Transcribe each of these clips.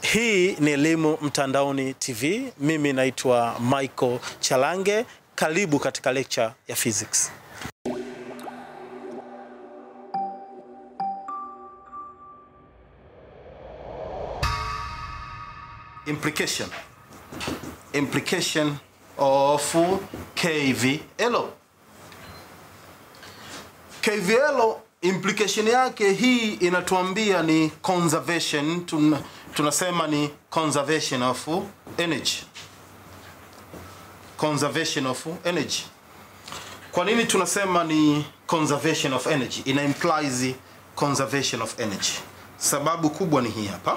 Hii ni Elimu Mtandaoni TV. Mimi naitwa Michael Chalange. Karibu katika lecture ya physics. Implication. Implication of KVL. KVL implication yake hii inatuambia ni conservation tun, tunasema ni conservation of energy conservation of energy kwa nini tunasema ni conservation of energy ina implies conservation of energy sababu kubwa ni hii hapa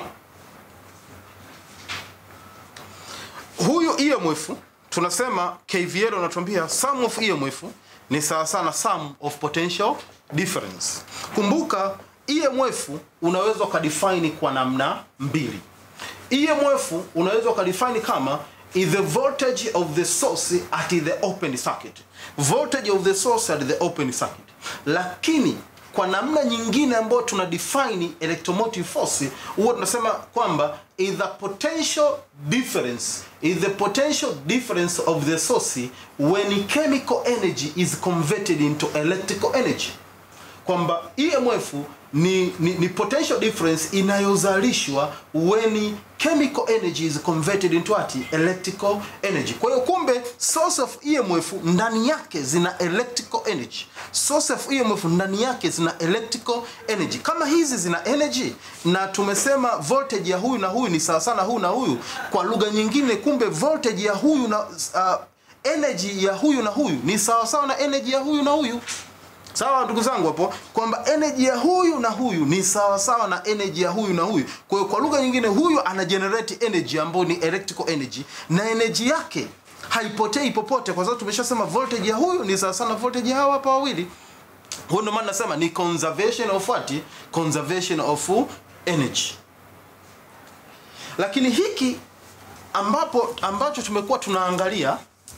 huyu EMF tunasema KVL unatuambia sum of EMF ni sawa sana sum of potential difference. Kumbuka EMF unaweza ukadefine kwa namna mbili. EMF unaweza ukadefine kama is the voltage of the source at the open circuit. Voltage of the source at the open circuit. Lakini kwa namna nyingine ambayo tuna define electromotive force huwa tunasema kwamba is the potential difference is the potential difference of the source when chemical energy is converted into electrical energy kwamba EMF ni, ni, ni potential difference inayozalishwa when chemical energy is converted into what? electrical energy. Kwa hiyo kumbe source of EMF ndani yake zina electrical energy. Source of EMF ndani yake zina electrical energy. Kama hizi zina energy na tumesema voltage ya huyu na huyu ni sawa sana huyu na huyu, kwa lugha nyingine, kumbe voltage ya huyu na uh, energy ya huyu na huyu ni sawa sawa na energy ya huyu na huyu. Sawa ndugu zangu hapo kwamba energy ya huyu na huyu ni sawa sawa na energy ya huyu na huyu. Kwa hiyo kwa lugha nyingine huyu ana generate energy ambayo ni electrical energy na energy yake haipotei popote kwa sababu tumeshasema voltage ya huyu ni sawa sawa na voltage ya hawa hapa wawili. Huo ndio maana nasema ni conservation of what? Conservation of energy. Lakini hiki ambapo ambacho tumekuwa tunaangalia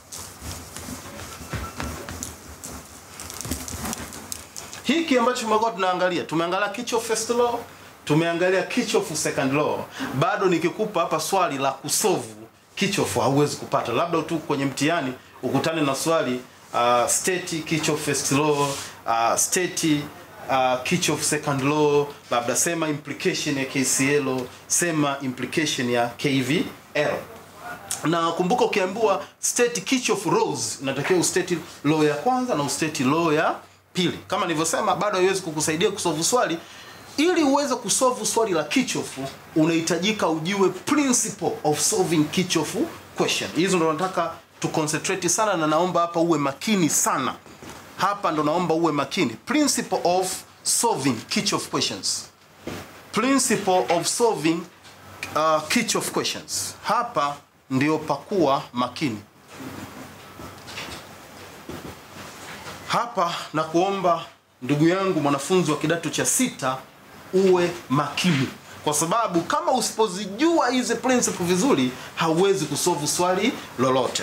hiki ambacho tumekuwa tunaangalia tumeangalia Kirchhoff first law tumeangalia Kirchhoff second law bado nikikupa hapa swali la kusovu Kirchhoff hauwezi kupata labda tu kwenye mtihani ukutane na swali uh, state Kirchhoff first law uh, state uh, Kirchhoff second law labda sema implication ya KCL sema implication ya KVL na kumbuka ukiambiwa state Kirchhoff laws unatakiwa ustate law ya kwanza na ustate law ya pili. Kama nilivyosema, bado haiwezi kukusaidia kusolve swali. Ili uweze kusolve swali la Kirchhoff, unahitajika ujue principle of solving Kirchhoff question. Hizo ndo nataka tu concentrate sana, na naomba hapa uwe makini sana. Hapa ndo naomba uwe makini. Principle of solving Kirchhoff questions. Principle of solving uh, Kirchhoff questions. Hapa ndio pakuwa makini. hapa na kuomba ndugu yangu mwanafunzi wa kidato cha sita uwe makini kwa sababu kama usipozijua hizi principle vizuri hauwezi kusolve swali lolote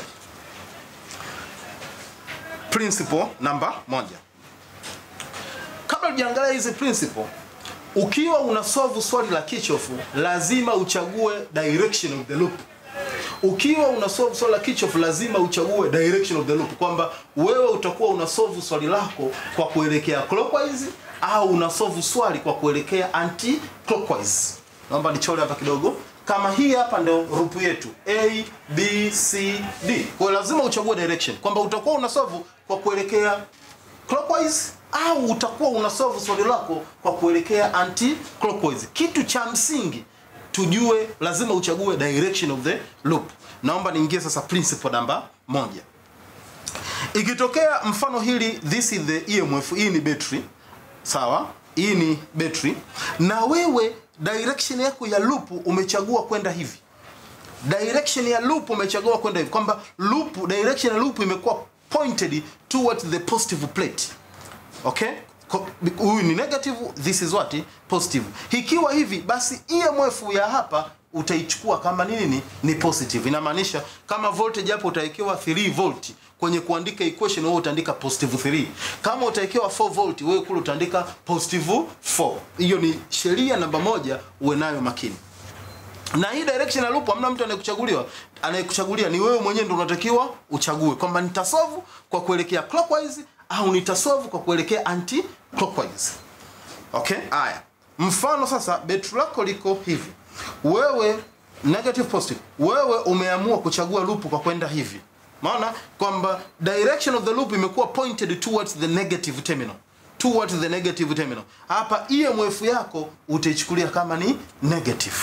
principle namba moja kabla ujaangalia hizi principle ukiwa una solve swali la Kirchhoff lazima uchague direction of the loop ukiwa una solve swali la Kirchhoff lazima uchague direction of the loop, kwamba wewe utakuwa una solve swali lako kwa kuelekea clockwise au una solve swali kwa kuelekea anti clockwise. Naomba nichore hapa kidogo. Kama hii hapa ndio loop yetu A B C D, kwa hiyo lazima uchague direction, kwamba utakuwa una solve kwa kuelekea clockwise au utakuwa una solve swali lako kwa kuelekea anti clockwise. Kitu cha msingi tujue lazima uchague direction of the loop. Naomba niingie sasa principle namba moja. Ikitokea mfano hili, this is the EMF, hii ni battery, sawa? Hii ni battery, na wewe direction yako ya loop umechagua kwenda hivi. Direction ya loop umechagua kwenda hivi, kwamba loop, direction ya loop imekuwa pointed towards the positive plate. Okay? huyu ni negative, this is what positive. Ikiwa hivi basi EMF ya hapa utaichukua kama nini? Ni positive. Inamaanisha kama voltage hapo utawekewa 3 volt kwenye kuandika equation, wewe utaandika positive 3. Kama utawekewa 4 volt, wewe kule utaandika positive 4. Hiyo ni sheria namba moja, uwe nayo makini. na hii direction ya loop hamna mtu anayekuchaguliwa anayekuchagulia ni wewe mwenyewe ndio unatakiwa uchague kwamba nitasolve kwa kuelekea clockwise au nitasolve kwa kuelekea anti clockwise okay haya mfano sasa betri lako liko hivi wewe negative positive wewe umeamua kuchagua loop kwa kwenda hivi maana kwamba direction of the loop imekuwa pointed towards the negative terminal towards the negative terminal hapa emf yako utaichukulia kama ni negative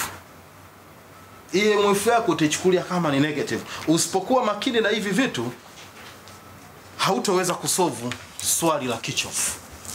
emf yako utaichukulia kama ni negative usipokuwa makini na hivi vitu hautoweza kusolve swali la kichofu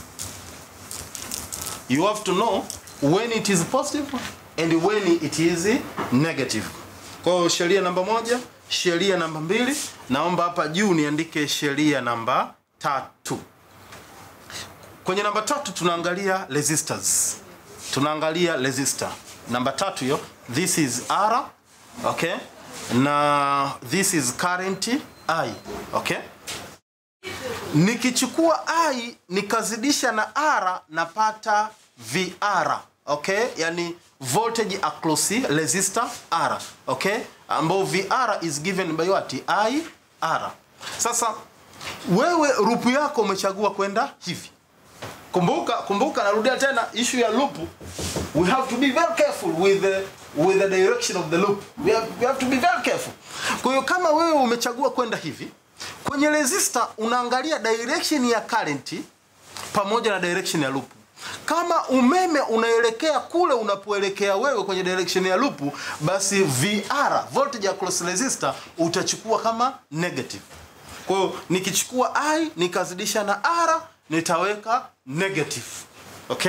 you have to know when it is positive and when it is negative kwa hiyo sheria namba moja sheria namba mbili naomba hapa juu niandike sheria namba tatu kwenye namba tatu tunaangalia resistors tunaangalia resistor namba tatu hiyo this is r okay na this is current i okay nikichukua i nikazidisha na r napata vr okay yani voltage across resistor r okay ambao vr is given by what i r sasa wewe rupu yako umechagua kwenda hivi kumbuka kumbuka narudia tena issue ya loop we have to be very careful with the, with the direction of the loop we have, we have to be very careful kwa hiyo kama wewe umechagua kwenda hivi kwenye resistor unaangalia direction ya current pamoja na direction ya loop kama umeme unaelekea kule unapoelekea wewe kwenye direction ya loop basi VR voltage across resistor utachukua kama negative kwa hiyo nikichukua I nikazidisha na R nitaweka negative okay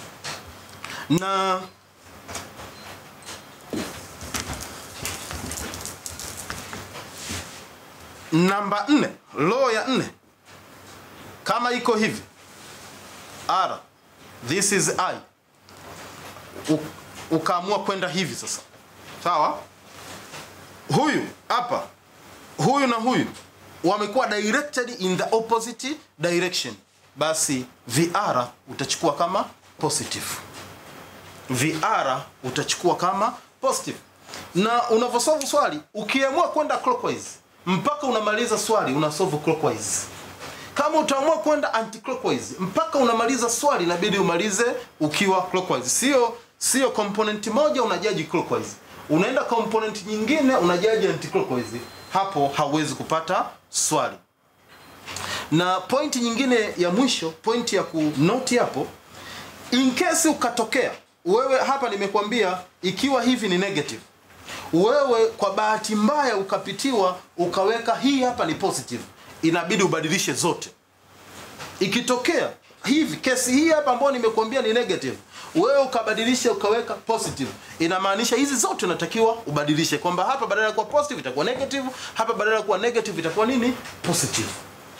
na namba nne law ya nne kama iko hivi r this is i U, ukaamua kwenda hivi sasa sawa huyu hapa huyu na huyu wamekuwa directed in the opposite direction basi vr utachukua kama positive vr utachukua kama positive na unavyosolve swali ukiamua kwenda clockwise mpaka unamaliza swali unasolve clockwise kama utaamua kwenda anti-clockwise mpaka unamaliza swali inabidi umalize ukiwa clockwise sio sio component moja unajaji clockwise unaenda component nyingine unajaji anti-clockwise hapo hauwezi kupata swali na pointi nyingine ya mwisho pointi ya kunoti hapo in case ukatokea wewe hapa nimekwambia ikiwa hivi ni negative wewe kwa bahati mbaya ukapitiwa ukaweka hii hapa ni positive inabidi ubadilishe zote ikitokea hivi kesi hii hapa ambayo nimekuambia ni negative wewe ukabadilisha ukaweka positive inamaanisha hizi zote unatakiwa ubadilishe kwamba hapa badala ya kuwa positive itakuwa negative hapa badala ya kuwa negative itakuwa nini positive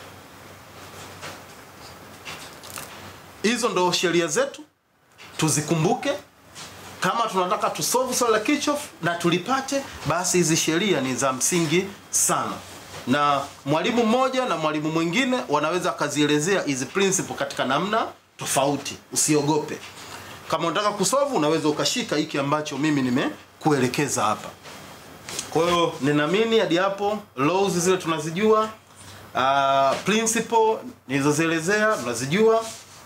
hizo ndo sheria zetu tuzikumbuke kama tunataka tusolve swala la Kirchhoff na tulipate basi hizi sheria ni za msingi sana na mwalimu mmoja na mwalimu mwingine wanaweza akazielezea hizi principle katika namna tofauti usiogope kama unataka kusolve unaweza ukashika hiki ambacho mimi nimekuelekeza hapa kwa hiyo ninaamini hadi hapo laws zile tunazijua uh, principle nilizozielezea tunazijua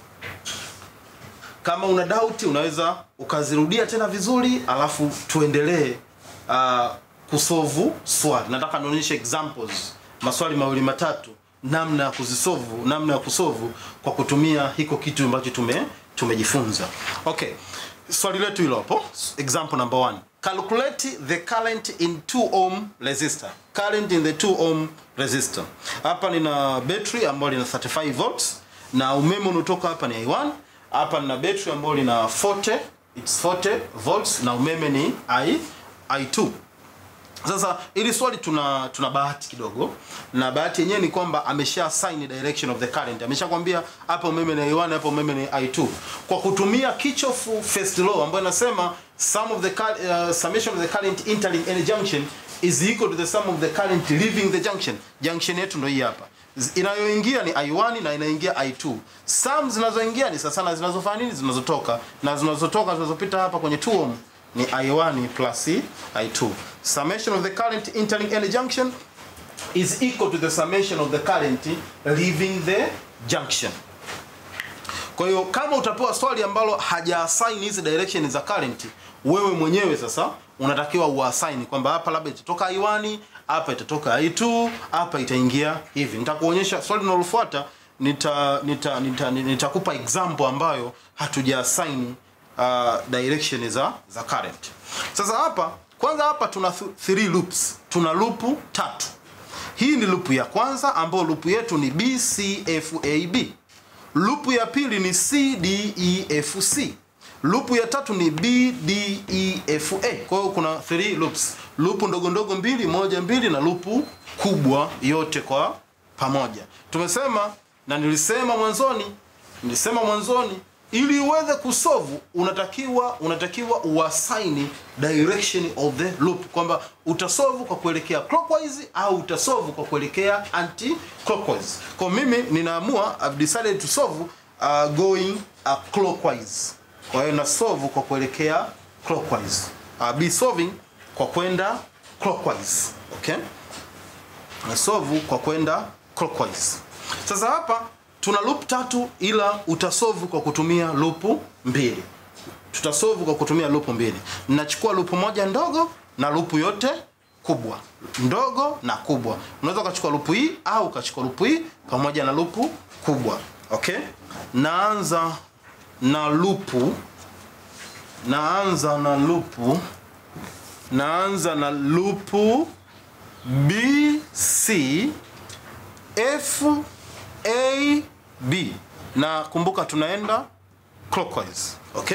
kama una doubt unaweza ukazirudia tena vizuri alafu tuendelee uh, kusolve swali nataka nionyeshe examples maswali mawili matatu namna ya kuzisolve namna ya kusolve kwa kutumia hiko kitu ambacho tume tumejifunza okay swali letu hilo hapo example number one calculate the current in 2 ohm resistor current in the 2 ohm resistor hapa nina battery ambayo lina 35 volts na umeme unaotoka hapa ni i1 hapa nina battery ambayo lina 40 it's 40 volts na umeme ni i i2 sasa ili swali tuna tuna bahati kidogo na bahati yenyewe ni kwamba amesha assign direction of the current ameshakwambia hapa umeme ni i1 hapa umeme ni i2 kwa kutumia Kirchhoff first law ambayo inasema sum of the cur- uh, summation of the current entering any junction is equal to the sum of the current leaving the junction junction yetu ndio hii hapa Z- inayoingia ni i1 na inaingia i2 sum zinazoingia ni sasa na zinazofanya nini zinazotoka na zinazotoka zinazopita hapa kwenye 2 ohm ni I1 plus I2. Summation of the current entering any junction is equal to the summation of the current leaving the junction. Kwa hiyo kama utapewa swali ambalo haja assign hizi direction za current, wewe mwenyewe sasa unatakiwa uassign kwamba hapa labda itatoka I1, hapa itatoka I2, hapa itaingia hivi. Nitakuonyesha swali linalofuata nita nita nita nitakupa example ambayo hatuja assign uh, direction za za current. Sasa hapa kwanza hapa tuna th three loops. Tuna loop tatu. Hii ni loop ya kwanza ambayo loop yetu ni BCFAB. Loop ya pili ni CDEFC. Loop ya tatu ni BDEFA. Kwa hiyo kuna three loops. Loop ndogo ndogo mbili, moja mbili na loop kubwa yote kwa pamoja. Tumesema na nilisema mwanzoni, nilisema mwanzoni ili uweze kusolve unatakiwa unatakiwa uassign direction of the loop kwamba utasolve kwa kuelekea clockwise au utasolve kwa kuelekea anti clockwise. Kwa mimi ninaamua I've decided to solve uh, going uh, clockwise. Kwa hiyo na solve kwa kuelekea clockwise. Uh, be solving kwa kwenda clockwise. Okay? Na solve kwa kwenda clockwise. Sasa hapa tuna loop tatu ila utasolve kwa kutumia loop mbili. Tutasolve kwa kutumia loop mbili. Ninachukua loop moja ndogo na loop yote kubwa. Ndogo na kubwa. Unaweza ukachukua loop hii au ukachukua loop hii pamoja na loop kubwa. Okay? Naanza na loop naanza na loop naanza na loop B C F A B na kumbuka tunaenda clockwise. Okay?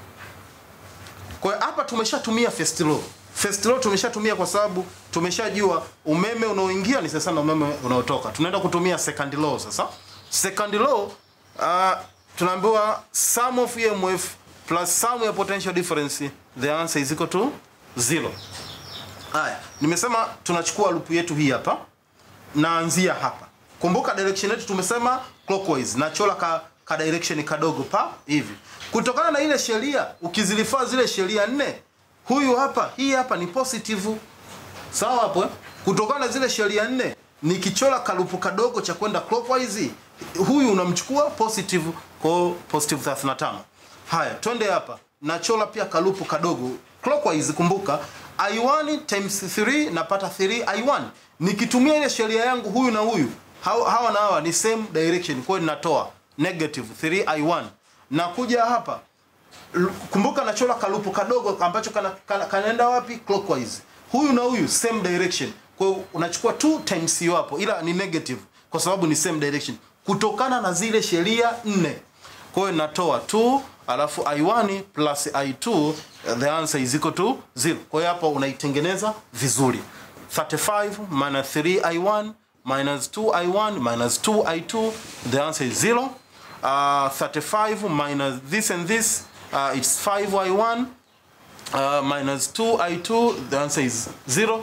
Kwa hiyo hapa tumeshatumia first law. First law tumeshatumia kwa sababu tumeshajua umeme unaoingia ni sasa na umeme unaotoka. Tunaenda kutumia second law sasa. Second law uh, tunaambiwa sum of EMF plus sum ya potential difference the answer is equal to zero. Haya, nimesema tunachukua loop yetu hii hapa. Naanzia hapa. Kumbuka direction yetu tumesema clockwise. Nachola ka, ka direction kadogo pa hivi. Kutokana na ile sheria ukizilifaa zile sheria nne, huyu hapa, hii hapa ni positive. Sawa hapo? eh? Kutokana na zile sheria nne, nikichola kalupu kadogo cha kwenda clockwise, huyu unamchukua positive kwa positive 35. Haya, twende hapa. Nachola pia kalupu kadogo clockwise, kumbuka I1 times 3 napata 3 I1. Nikitumia ile sheria yangu huyu na huyu hawa, hawa na hawa ni same direction, kwa hiyo ninatoa negative 3 I1. Na kuja hapa L- kumbuka nachola kalupu kadogo ambacho kana, kana, kanaenda wapi clockwise. Huyu na huyu same direction, kwa hiyo unachukua 2 times hiyo hapo, ila ni negative kwa sababu ni same direction kutokana na zile sheria nne. Kwa hiyo natoa 2 alafu I1 plus I2 the answer is equal to 0. Kwa hiyo hapa unaitengeneza vizuri. 35 minus 3 I1 minus 2 I1 minus 2 I2 the answer is 0. Uh, 35 minus this and this uh, it's 5 I1 uh, minus 2 I2 the answer is 0.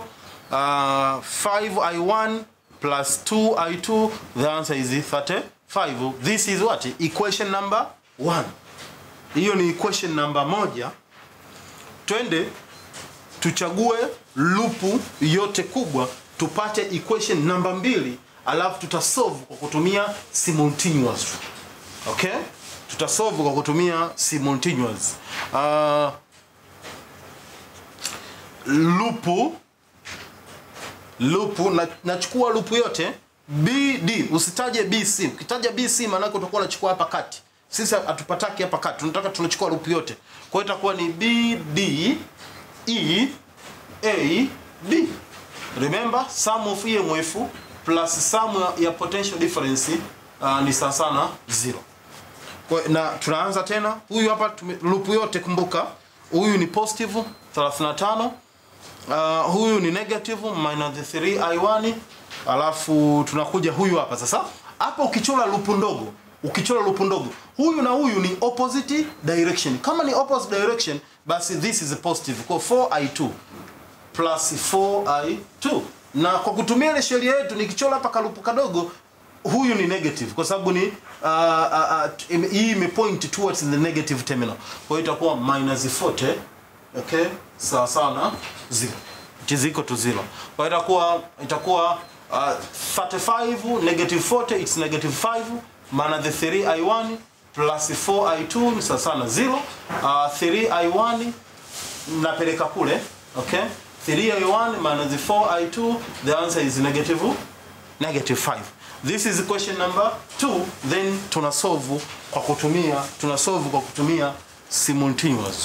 Uh, 5 I1 plus 2 I2 the answer is 35. This is what? Equation number 1. Hiyo ni equation number moja. Twende tuchague lupu yote kubwa tupate equation namba mbili alafu tutasolve kwa kutumia simultaneous. Okay? Tutasolve kwa kutumia simultaneous. Uh, lupu lupu na, nachukua lupu yote BD, usitaje BC. Ukitaja BC maana yake utakuwa unachukua hapa kati. Sisi hatupataki hapa kati, tunataka tunachukua lupu yote. Kwa hiyo itakuwa ni BD E A D. Remember sum of EMF plus sum ya- ya potential difference uh, ni sawa sana 0. Kwa na tunaanza tena. Huyu hapa tume- loop yote kumbuka. Huyu ni positive 35. Uh, huyu ni negative minus 3 I1 alafu tunakuja huyu hapa sasa. Hapa ukichora loop ndogo, ukichora loop ndogo, huyu na huyu ni opposite direction. Kama ni opposite direction, basi this is positive. Kwa 4I2 plus 4i2 na kwa kutumia ile sheria yetu nikichora hapa kalupu kadogo huyu ni negative kwa sababu ni uh, uh, uh, ime- hii imepoint towards the negative terminal kwa hiyo itakuwa minus 40 okay sawa sawa na zero it is equal to zero kwa hiyo itakuwa itakuwa uh, 35 negative 40 it's negative 5 maana the 3i1 plus 4i2 ni sawa sawa na 0 uh, 3i1 napeleka kule okay 3i1 minus 4i2 the answer is negative negative 5 this is question number 2 then tuna solve kwa kutumia tuna solve kwa kutumia simultaneous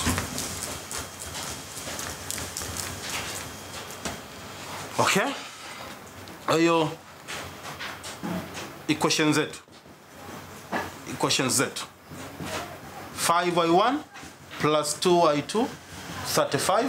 okay kwa hiyo equation zetu equation zetu 5i1 plus 2i2 35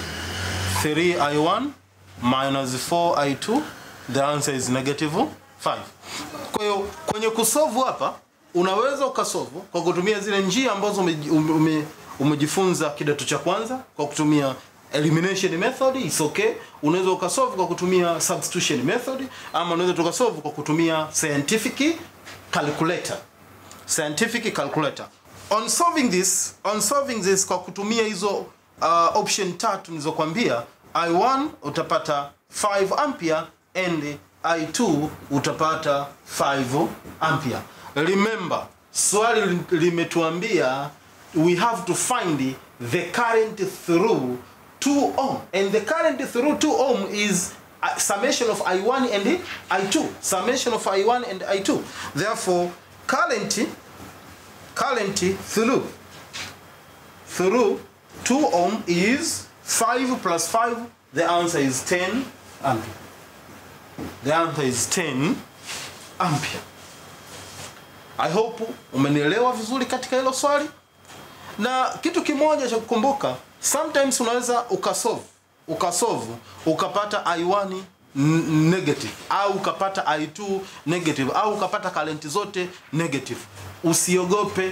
3i1 minus 4i2 the answer is negative 5 kwa hiyo kwenye kusolve hapa unaweza ukasolve kwa kutumia zile njia ambazo umeji- ume- ume- umejifunza kidato cha kwanza kwa kutumia elimination method is okay unaweza ukasolve kwa kutumia substitution method ama unaweza tukasolve kwa kutumia scientific calculator scientific calculator on solving this on solving this kwa kutumia hizo uh, option tatu nilizokuambia i1 utapata 5 ampere and i2 utapata 5 ampere remember swali li- limetuambia we have to find the current through 2 ohm and the current through 2 ohm is a summation of i1 and i2 summation of i1 and i2 therefore current current through through 2 ohm is 5 plus 5 the answer is 10 ampere the answer is 10 ampere i hope umenielewa vizuri katika hilo swali na kitu kimoja cha kukumbuka sometimes unaweza ukasolve ukasolve ukapata i1 n- negative au ukapata i2 negative au ukapata current zote negative usiogope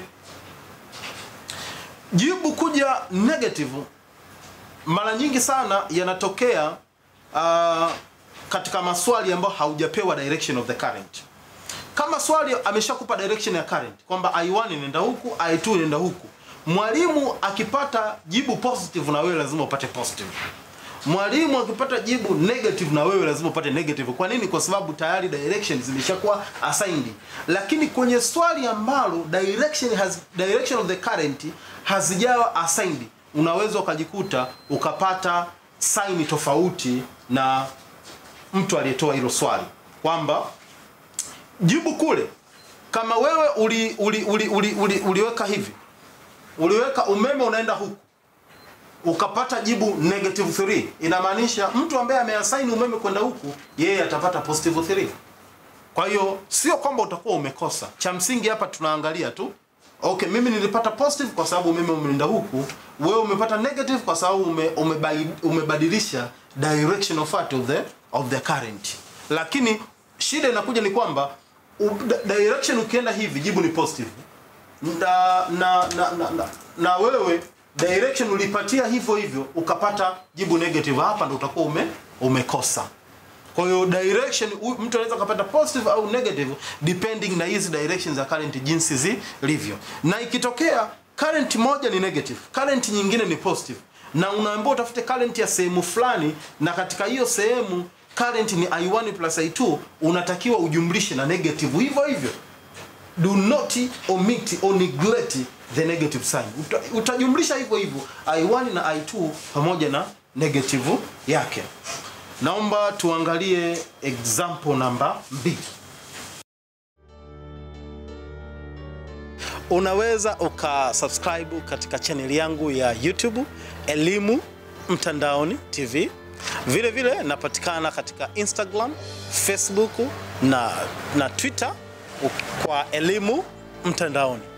jibu kuja negative mara nyingi sana yanatokea uh, katika maswali ambayo haujapewa direction of the current kama swali ameshakupa direction ya current kwamba i1 inaenda huku i2 inaenda huku mwalimu akipata jibu positive na wewe lazima upate positive mwalimu akipata jibu negative na wewe lazima upate negative kwa nini kwa sababu tayari direction zimeshakuwa assigned lakini kwenye swali ambalo direction has direction of the current hazijawa assigned unaweza ukajikuta ukapata saini tofauti na mtu aliyetoa hilo swali kwamba jibu kule kama wewe uli, uli, uli, uli, uli, uliweka hivi uliweka umeme unaenda huku ukapata jibu negative 3 inamaanisha mtu ambaye ameasaini umeme kwenda huku yeye atapata positive 3 kwa hiyo sio kwamba utakuwa umekosa cha msingi hapa tunaangalia tu okay mimi nilipata positive kwa sababu umeme umeenda huku wewe umepata negative kwa sababu ume, umebai- umebadilisha direction of what of the, of the current lakini shida inakuja ni kwamba u- di- direction ukienda hivi jibu ni positive na na na, na, na, na wewe direction ulipatia hivyo hivyo ukapata jibu negative hapa ndo utakuwa ume, umekosa kwa hiyo direction u- mtu anaweza kupata positive au negative depending na hizi directions za current jinsi zilivyo na ikitokea current moja ni negative current nyingine ni positive na unaambiwa utafute current ya sehemu fulani na katika hiyo sehemu current ni i1 plus i2 unatakiwa ujumlishe na negative hivyo hivyo do not omit or neglect the negative sign Uta, utajumlisha hivyo hivyo i1 na i2 pamoja na negative yake naomba tuangalie example namba 2 unaweza ukasubscribe katika chaneli yangu ya youtube elimu mtandaoni tv vile vile napatikana katika instagram facebook na, na twitter kwa elimu mtandaoni